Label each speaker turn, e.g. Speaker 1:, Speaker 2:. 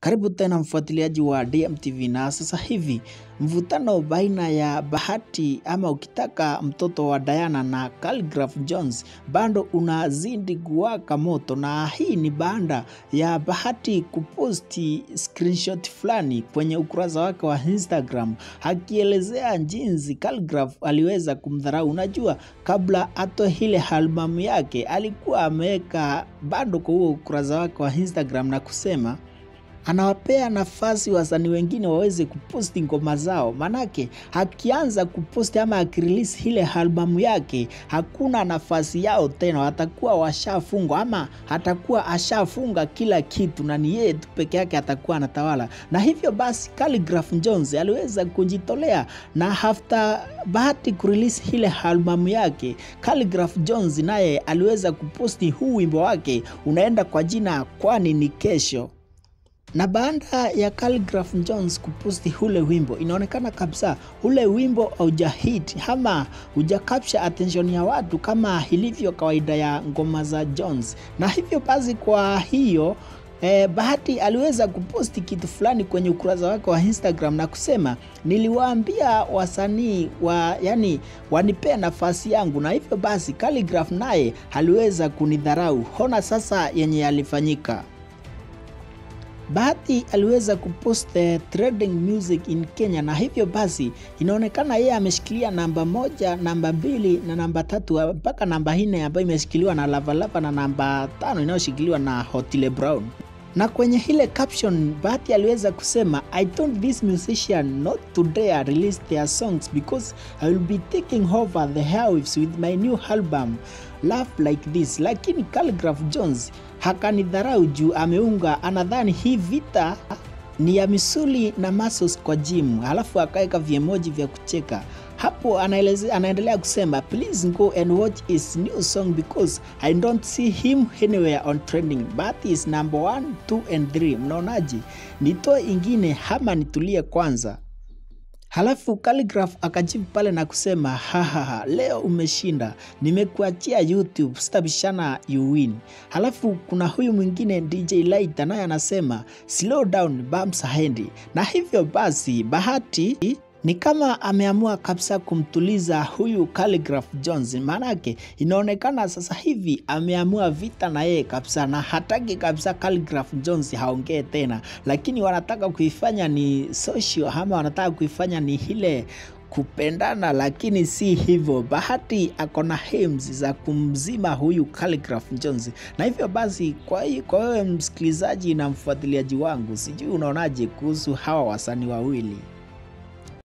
Speaker 1: Karibu tena mfuatiliaji wa DMTV na sasa hivi mvutano baina ya Bahati ama ukitaka mtoto wa Diana na Khaligraph Jones bado unazidi kuwaka moto, na hii ni baada ya Bahati kuposti screenshot fulani kwenye ukurasa wake wa Instagram akielezea jinsi Khaligraph aliweza kumdharau. Unajua, kabla atoe ile albamu yake alikuwa ameweka bado kwa huo ukurasa wake wa Instagram na kusema anawapea nafasi wasanii wengine waweze kuposti ngoma zao, manake akianza kuposti ama akirelease ile albamu yake hakuna nafasi yao tena, watakuwa washafungwa ama atakuwa ashafunga kila kitu na ni yeye tu peke yake atakuwa anatawala. Na hivyo basi Khaligraph Jones aliweza kujitolea na after Bahati kurelease ile albamu yake, Khaligraph Jones naye aliweza kuposti huu wimbo wake unaenda kwa jina kwani ni kesho na baada ya Khaligraph Jones kuposti ule wimbo, inaonekana kabisa ule wimbo haujahit ama hujakapsha attention ya watu kama ilivyo kawaida ya ngoma za Jones, na hivyo basi kwa hiyo Eh, Bahati aliweza kuposti kitu fulani kwenye ukurasa wake wa Instagram na kusema niliwaambia wasanii wa yani wanipea nafasi yangu, na hivyo basi Khaligraph naye aliweza kunidharau. Hona sasa yenye yalifanyika. Bahati aliweza kupost trending music in Kenya, na hivyo basi inaonekana yeye ameshikilia namba moja, namba mbili na namba tatu mpaka namba nne ambayo imeshikiliwa na Lavalava na namba tano inayoshikiliwa na Otile Brown. Na kwenye ile caption Bahati aliweza kusema I told this musician not to dare release their songs because I will be taking over the airwaves with my new album Love Like This, lakini Khaligraph Jones hakanidharau juu ameunga, anadhani hii vita ni ya misuli na muscles kwa gym, halafu akaweka viemoji vya kucheka hapo. Anaeleze, anaendelea kusema please go and watch his new song because I don't see him anywhere on trending but is number 1 2 and 3. Mnaonaje, nitoe ingine ama nitulie kwanza? Halafu Khaligraph akajibu pale na kusema hahaha, leo umeshinda, nimekuachia YouTube, sitabishana you win. Halafu kuna huyu mwingine DJ Light naye anasema slow down bumps haendi, na hivyo basi Bahati ni kama ameamua kabisa kumtuliza huyu Khaligraph Jones, maanake inaonekana sasa hivi ameamua vita na yeye kabisa, na hataki kabisa Khaligraph Jones haongee tena, lakini wanataka kuifanya ni social ama wanataka kuifanya ni ile kupendana, lakini si hivyo. Bahati ako na hems za kumzima huyu Khaligraph Jones, na hivyo basi, kwa hiyo kwa wewe msikilizaji na mfuatiliaji wangu, sijui unaonaje kuhusu hawa wasanii wawili?